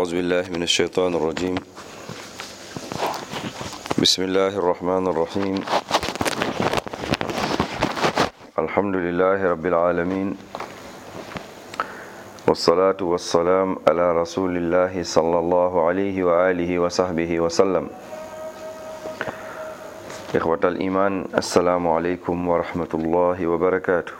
أعوذ بالله من الشيطان الرجيم بسم الله الرحمن الرحيم الحمد لله رب العالمين والصلاة والسلام على رسول الله صلى الله عليه وآله وصحبه وسلم إخوة الإيمان السلام عليكم ورحمة الله وبركاته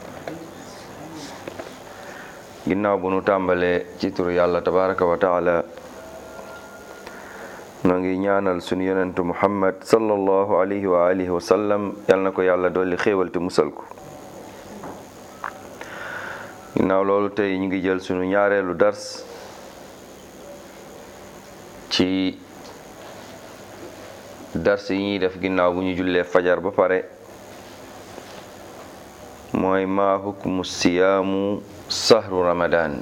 ginnaaw bu nu tàmbalee ci turu yàlla tabaraka wa taala noo ngi ñaanal sunu yonentu muhammad sallallahu alayhi wa alihi wa sallam yal na ko yàlla dolli xéewal te musal ko ginnaaw loolu tey ñu ngi jël sunu ñaareelu dars ci dars yi ñuy def ginnaaw bu ñu jullee fajar ba pare mooy maa hukmu siyaamu sahru ramadan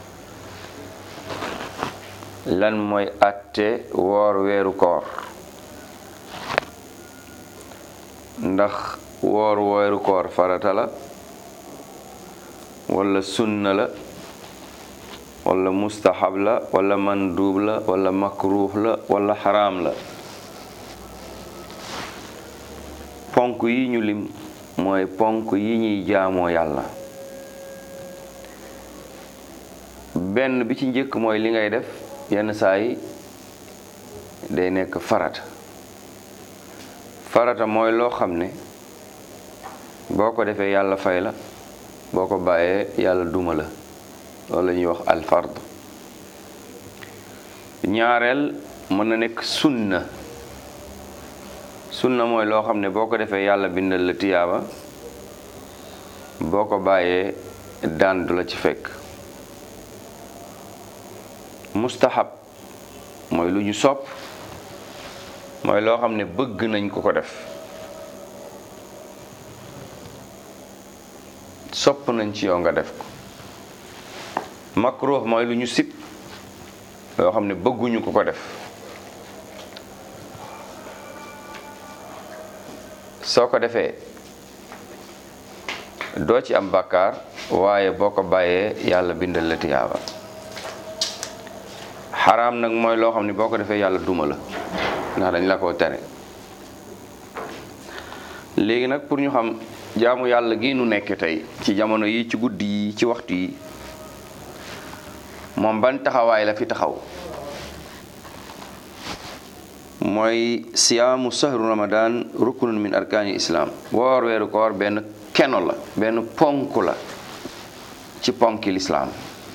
lan mooy atte woor weeru koor ndax woor weeru koor farata la wala sunna la wala mustahab la wala mandub la wala makruh la wala xaraam la ponk yi ñu lim mooy ponk yi ñuy jaamoo yàlla benn bi ci njëkk mooy li ngay def yenn saa yi day nekk farata farata mooy loo xam ne boo ko defee yàlla fay la boo ko bàyyee yàlla duma la loolu la ñuy wax alfard ñaareel mën na nekk sunna sunna mooy loo xam ne boo ko defee yàlla bindal la tiyaaba boo ko bàyyee daan du la ci fekk mustahab mooy lu ñu sopp mooy loo xam ne bëgg nañ ko ko def sopp nañ ci yow nga def ko makruh mooy lu ñu sib loo xam ne bëgguñu ko ko def soo ko defee doo ci am bàkkaar waaye boo ko bàyyee yàlla bindal la tiyaaba xaraam nag mooy loo xam ne boo ko defee yàlla duma la ndax dañ la ko tere léegi nag pour ñu xam jaamu yàlla gi nu nekk tey ci jamono yi ci guddi yi ci waxtu yi moom ban taxawaay la fi taxaw mooy siyaamu sahru ramadan rukunun min arkaani islaam woor weeru koor benn keno la benn ponk la ci ponki lislaam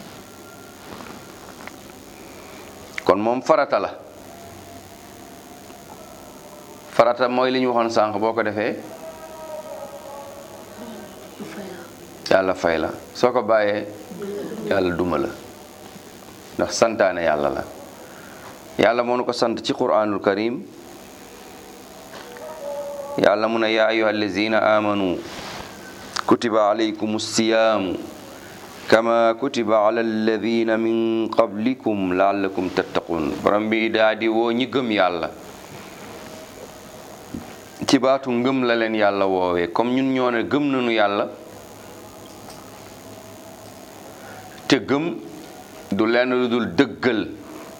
kon moom farata la farata mooy li ñu waxoon sànq boo ko defee yàlla fay la soo ko bàyyee yàlla duma la ndax santaane yàlla la yàlla moo nu ko sant ci quraanul karim yàlla mu ne yaa ayyuha allazina amanu kutiba alaykum siyaamu kama kutiba ala alladina min qablikum laallakum tattaqun borom bi daa di woo ñi gëm yàlla ci baatu ngëm la leen yàlla woowee comme ñun ñoo ne gëm nañu yàlla te gëm du lenn lu dul dëggal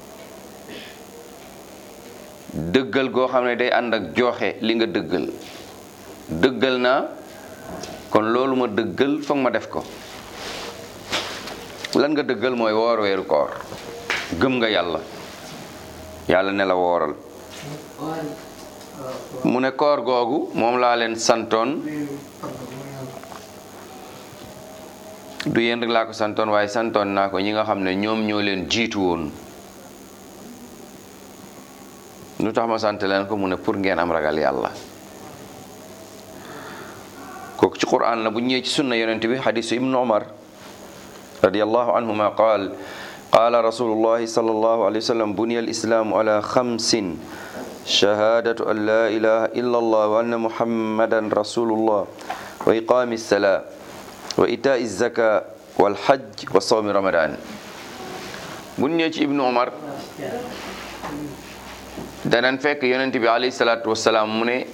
dëggal goo xam ne day ànd ak joxe li nga dëggal dëggal naa kon loolu ma dëggal foog ma def ko lan nga dëggal mooy woor weeru koor gëm nga yàlla yàlla ne la wooral mu ne koor googu moom laa leen santoon du yéen rek laa ko santoon waaye santoon naa ko ñi nga xam ne ñoom ñoo leen jiitu woon lu tax ma sant leen ko mu ne pour ngeen am ragal yàlla kooku ci quran la bu ñëwee ci sunna yonent bi xadisu ibnu omar radiyallahu anhuma qaal qaala rasulullahi sallallahu alayhi wa sallam buniya alislaamu ala xamsin shahaadatu an laa ilaha illa allah wa anna muhammadan rasulullah wa iqaami salaa wa itaa zaka wal hajj wa sawmi ramadan bu ñëwee ci ibnu omar danañ fekk yonent bi alayhi salaatu wasalaam mu ne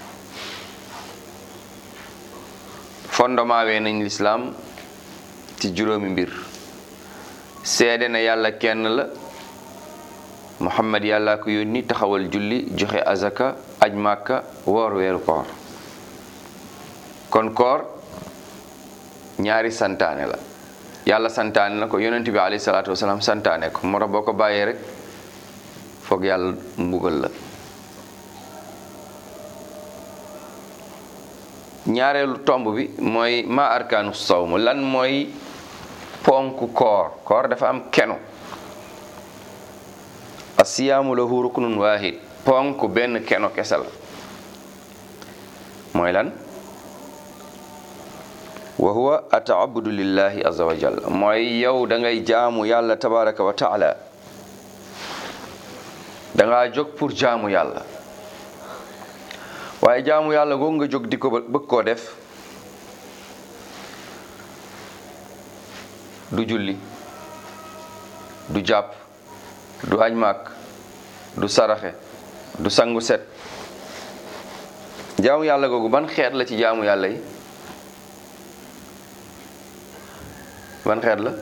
fondement wee nañ lislaam ci juróomi mbir seede na yàlla kenn la muhammad yàlla ko yónni taxawal julli joxe azaka aj màkka woor weeru koor kon koor ñaari santaane la yàlla santaane na ko yonent bi alayhi salaatu wasalaam santaane ko moo tax boo ko bàyyee rek foog yàlla mbugal la ñaareelu tomb bi mooy ma arkaanu sawm lan mooy ponk koor koor dafa am kenu asiyaamu lahu ruknun waahid ponk benn keno kese la mooy lan wa huwa ataabudu lillahi azza wa jalla mooy yow da ngay jaamu yàlla tabaraka wa taala da ngaa jóg pour jaamu yàlla waaye jaamu yàlla googu nga jóg di ko bëgg koo def du julli du jàpp du añ màkk du saraxe du sangu set jaamu yàlla googu ban xeet la ci jaamu yàlla yi ban xeet la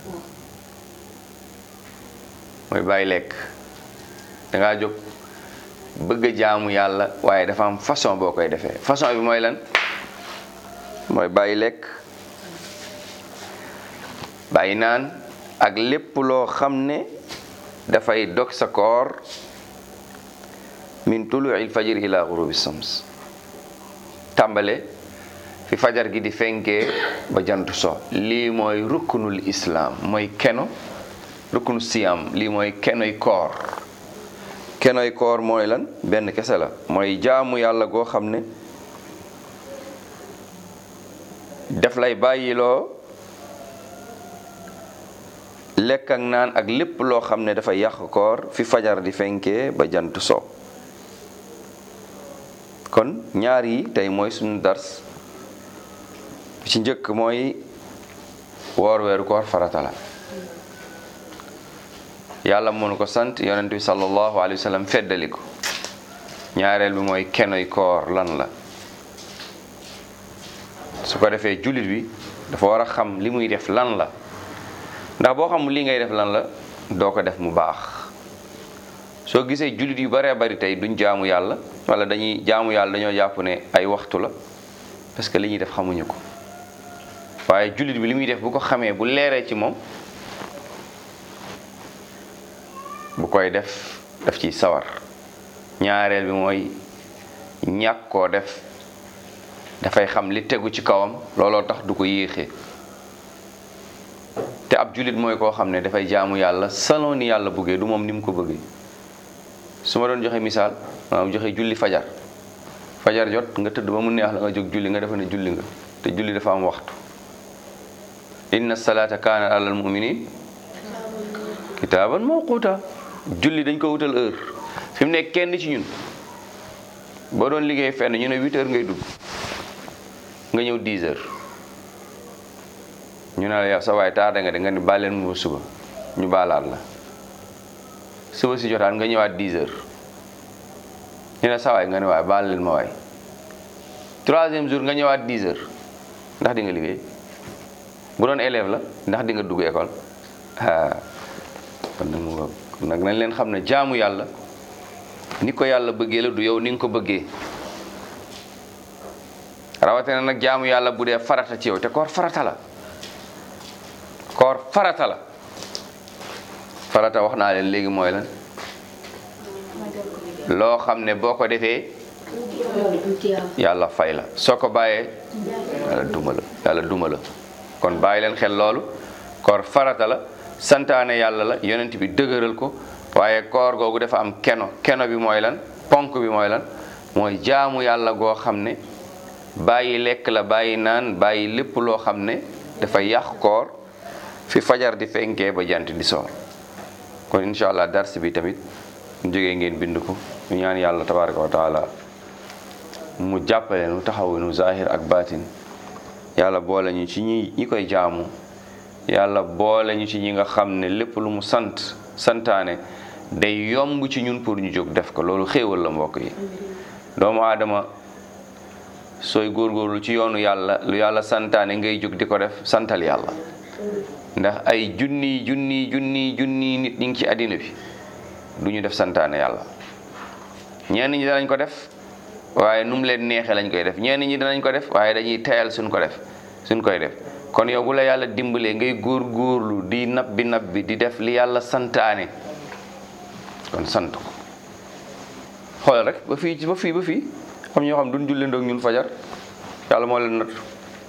mooy bàyyi lekk dangaa jóg bëgg a jaamu yàlla waaye dafa am façon boo koy defee façon bi mooy lan mooy bàyyi lekk bàyyi naan ak lépp loo xam ne dafay dog sa koor min tuluil fajr ila gurubi shams tàmbale fi fajar gi di fenkee ba jant so lii mooy rukkunul islaam mooy keno rukkunu siyam lii mooy kenoy koor kenoy koor mooy lan benn kese la mooy jaamu yàlla goo xam ne def lay bàyyiloo lekk ak naan ak lépp loo xam ne dafa yàq koor fi fajar di fenkee ba jant so kon ñaar yi tey mooy suñu dars ci njëkk mooy woor weeru koor farata la yàlla mënu ko sant yonent bi sallallahu alayhi wa sallam feddali ko ñaareel bi mooy kenoy koor lan la su ko defee jullit bi dafa war a xam li muy def lan la ndax boo xam li ngay def lan la doo ko def mu baax soo gisee jullit yu baree bari tey duñ jaamu yàlla wala dañuy jaamu yàlla dañoo jàpp ne ay waxtu la parce que li ñuy def xamuñu ko waaye jullit bi li muy def bu ko xamee bu leeree ci moom bu koy def daf ciy sawar ñaareel bi mooy ñàkk koo def dafay xam li tegu ci kawam looloo tax du ko yéexee te ab jullit mooy koo xam ne dafay jaamu yàlla selon ni yàlla bëggee du moom ni mu ko bëggee su ma doon joxe misaal maanaam joxe julli fajar fajar jot nga tëdd ba mu neex la nga jóg julli nga defe ne julli nga te julli dafa am waxtu inna salaata kaana alal muminin kitaaban mawquta julli dañ ko wutal heure fi mu nekk kenn ci ñun boo doon liggéey fenn ñu ne huit heures ngay dugg nga ñëw dix heures ñu ne la yow sa waay tardé nga de nga ni baal leen mu suba ñu baalaat la suba si jotaan nga ñëwaat dix heures ñu ne sa waay nga ne waay baal leen ma waay troisième jour nga ñëwaat dix heures ndax di nga liggéey bu doon élève la ndax di nga dugg école ah kon nag mu kon nag nañ leen xam ne jaamu yàlla ni ko yàlla bëggee la du yow ni nga ko bëggee rawatina nag jaamu yàlla bu dee farata ci yow te koor farata la koor farata la farata wax naa leen léegi mooy lan loo xam ne boo ko defee yàlla fay la soo ko bàyyee yàlla duma la yàlla duma la kon bàyyi leen xel loolu koor farata la santaane yàlla la yonent bi dëgëral ko waaye koor googu dafa am keno keno bi mooy lan ponk bi mooy lan mooy jaamu yàlla goo xam ne bàyyi lekk la bàyyi naan bàyyi lépp loo xam ne dafa yàq koor fi fajar di fenkee ba jant di soor kon incha allah dars bi tamit mu jógee ngeen bind ko ñu ñaan yàlla tabaraka wa taala mu jàppale nu taxawu nu zahir ak baatin yàlla boole ñu ci ñi ñi koy jaamu yàlla boole ñu ci ñi nga xam ne lépp lu mu sant santaane day yomb ci ñun pour ñu jóg def ko loolu xéewal la mbokk yi doomu aadama sooy góorgóorlu ci yoonu yàlla lu yàlla santaane ngay jóg di ko def santal yàlla ndax ay junni junni junni junni nit ñi ngi ci àddina bi du ñu def santaane yàlla ñenn ñi danañ ko def waaye nu mu leen neexee lañ koy def ñenn ñi danañ ko def waaye dañuy teyal suñ ko def suñ koy def kon yow bu la yàlla dimbalee ngay góor góorlu di nab bi nab bi di def li yàlla santaane kon sant ko xoolal rek ba fii ba fii ba fii xam ñoo xam duñ julli ndoog ñun fajar yàlla moo leen nattu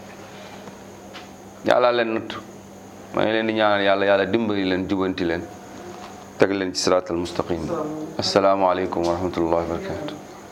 yàlla leen nattu maa ngi leen di ñaanal yàlla yàlla dimbali leen jubanti leen teg leen ci siraatal mustaqim asalaamaaleykum wa rahmatullahi wa barakatu